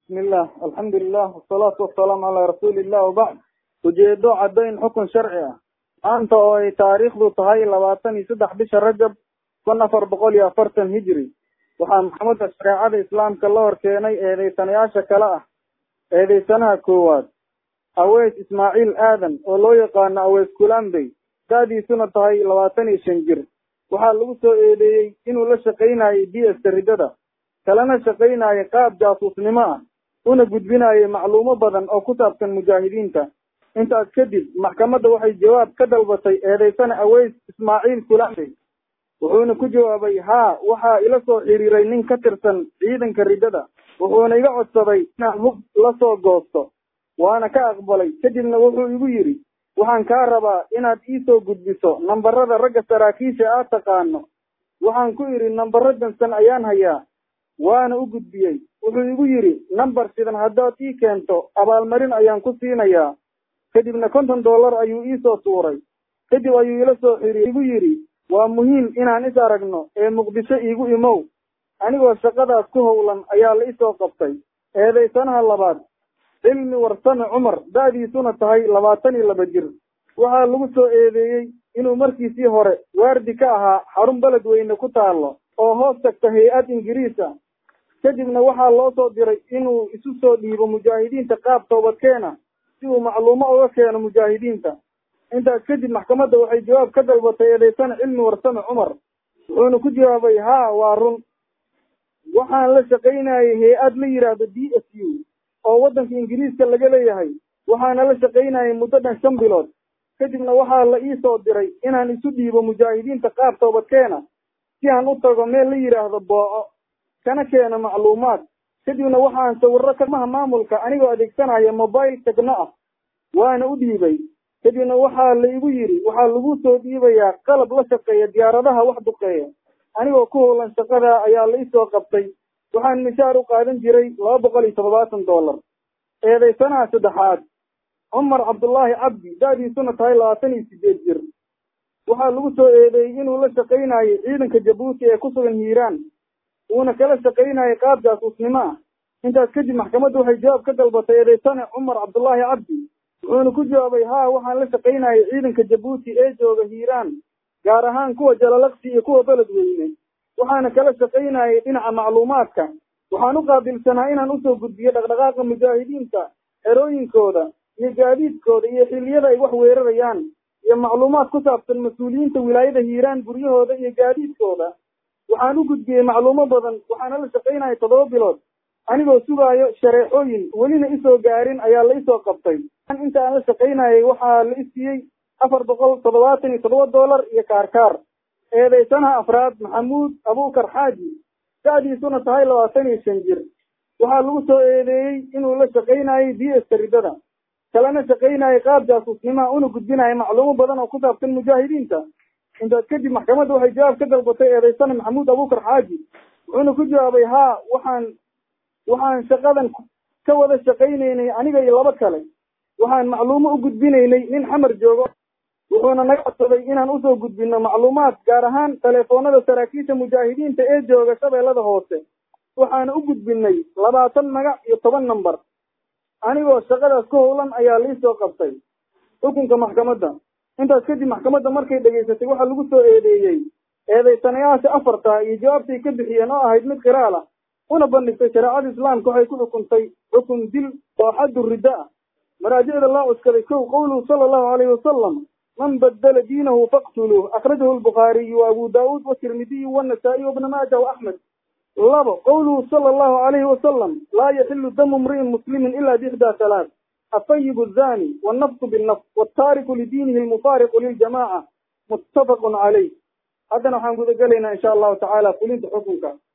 bismillah alxamdulilah wasalaatu wasalaamu calaa rasuulillah wabacd ujeedo caddayn xukun sharci ah maanta oo ay taariikhdu tahay labaatan iyo saddex bisha rajab kun afar boqol iyo afartan hijri waxaa maxkamadda shareecada islaamka la hor keenay eedeysanayaasha kale ah eedeysanaha koowaad aweys ismaaciil aadan oo loo yaqaano aweys kulambey da-diisuna tahay labaatan iyo shan jir waxaa lagu soo eedeeyey inuu la shaqaynayay d s ridada kalena shaqaynayay qaab jaasuusnimo ah una gudbinayay macluumo badan oo ku saabsan mujaahidiinta intaas kadib maxkamadda waxay jawaab ka dalbatay eedeysana aweys ismaaciil kulambey wuxuuna ku jawaabay haa waxaa ila soo xiriiray nin ka tirsan ciidanka riddada wuxuuna iga codsaday inaan hub la soo goosto waana ka aqbalay kadibna wuxuu igu yidhi waxaan kaa rabaa inaad iisoo gudbiso nambarada ragga saraakiisha aad taqaano waxaan ku idhi nambaro dansan ayaan hayaa waana u gudbiyey wuxuu igu yidhi nambar sidan haddaad ii keento abaalmarin ayaan ku siinayaa kadibna konton dollar ayuu iisoo tuuray kadib ayuu ila soo xiriir igu yidhi waa muhiim inaan is aragno ee muqdisho iigu imow anigoo shaqadaas ku howlan ayaa la isoo qabtay eedaysanaha labaad cilmi warsame cumar da-diisuna tahay labaatan iyo laba jir waxaa lagu soo eedeeyey inuu markiisii hore waardi ka ahaa xarun beled weyne ku taalo oo hoos tagta hay-ad ingiriis ah kadibna waxaa loo soo diray inuu isu soo dhiibo mujaahidiinta qaab toobadkeena si uu macluumo uga keeno mujaahidiinta intaas kadib maxkamadda waxay jawaab ka dalbatay eedeysana cilmi warsame cumar wuxuuna ku jawaabay haa waa run waxaan la shaqaynayay hay-ad la yidhaahdo d s u oo waddanka ingiriiska laga leeyahay waxaana la shaqaynayay muddo dhan shan bilood kadibna waxaa la ii soo diray inaan isu dhiibo mujaahidiinta qaab toobadkeena si aan u tago meel la yidhaahdo booco kana keeno macluumaad kadibna waxaan sawirro kamaha maamulka anigoo adeegsanaya mobile tegno ah waana u dhiibay kadibna waxaa la igu yidhi waxaa lagu soo dhiibayaa qalab la shaqeeya diyaaradaha wax duqeeya anigoo ku howlan shaqadaa ayaa la isoo qabtay waxaan mishaar u qaadan jiray laba boqol iyo toddobaatan dollar eedeysanaha saddexaad cumar cabdullaahi cabdi da-diisuna tahay labaatan iyo sideed jir waxaa lagu soo eedeeyey inuu la shaqaynayay ciidanka jabuuti ee ku sugan hiiraan uuna kala shaqaynayay qaab jaasuusnimo ah intaas kadib maxkamadda waxay jawaab ka dalbatay eedeysane cumar cabdullaahi cabdi wuxuuna ku jawaabay haa waxaan la shaqaynayay ciidanka jabuuti ee jooga hiiraan gaar ahaan kuwa jalalaqsi iyo kuwa beled weyne waxaana kala shaqaynayay dhinaca macluumaadka waxaan u qaabilsanaa inaan usoo gudbiyo dhaqdhaqaaqa mujaahidiinta xerooyinkooda iyo gaadiidkooda iyo xilliyada ay wax weerarayaan iyo macluumaad ku saabsan mas-uuliyiinta wilaayada hiiraan guryahooda iyo gaadiidkooda waxaan u gudbiyey macluumo badan waxaana la shaqaynayay toddoba bilood anigoo sugaayo shareexooyin welina isoo gaarin ayaa la isoo qabtay inta aan la shaqaynayay waxaa la isiiyey afar boqol toddobaatan iyo toddoba dollar iyo kaarkaar eedeysanaha afraad maxamuud abuukar xaaji da-diisuna tahay labaatan iyo shan jir waxaa lagu soo eedeeyey inuu la shaqaynayay d s ridada kalena shaqaynayay qaab jaasuusnimaha una gudbinaya macluumo badan oo ku saabsan mujaahidiinta intaas kadib maxkamadda waxay jawaab ka dalbatay eedeysana maxamuud abuukar xaaji wuxuuna ku jawaabay haa waxaan waxaan shaqadan ka wada shaqaynaynay aniga iyo laba kale waxaan macluumo u gudbinaynay nin xamar joogo wuxuuna naga codsaday inaan usoo gudbino macluumaad gaar ahaan teleefoonada saraakiisha mujaahidiinta ee jooga shabeellada hoose waxaana u gudbinay labaatan magac iyo toban namber anigoo shaqadaas ku howlan ayaa liisoo qabtay xukunka maxkamadda intaas kadib maxkamadda markay dhegaysatay waxaa lagu soo eedeeyey eedeysanayaasha afarta iyo jawaabtay ka bixiyeen oo ahayd mid qiraal ah una bandhigtay shareecada islaamka waxay ku xukuntay xukun dil oo xaddu ridda ah maraajicda loo cuskaday kow qowluhu sala allahu alayhi wasalam man badala diinahu faqtuluuh akhrajahu albukhaariyu wa abu daawuud watirmidiyu wanasaa'iy wabna maaja wa axmed labo qowluhu sala allahu alayhi wasalam laa yaxilu damu imri'in muslimin ila biixdaa halaat الطيب الزاني والنفس بالنفس والتارك لدينه المفارق للجماعة متفق عليه هذا نحن قد قلنا إن شاء الله تعالى قلت حكمك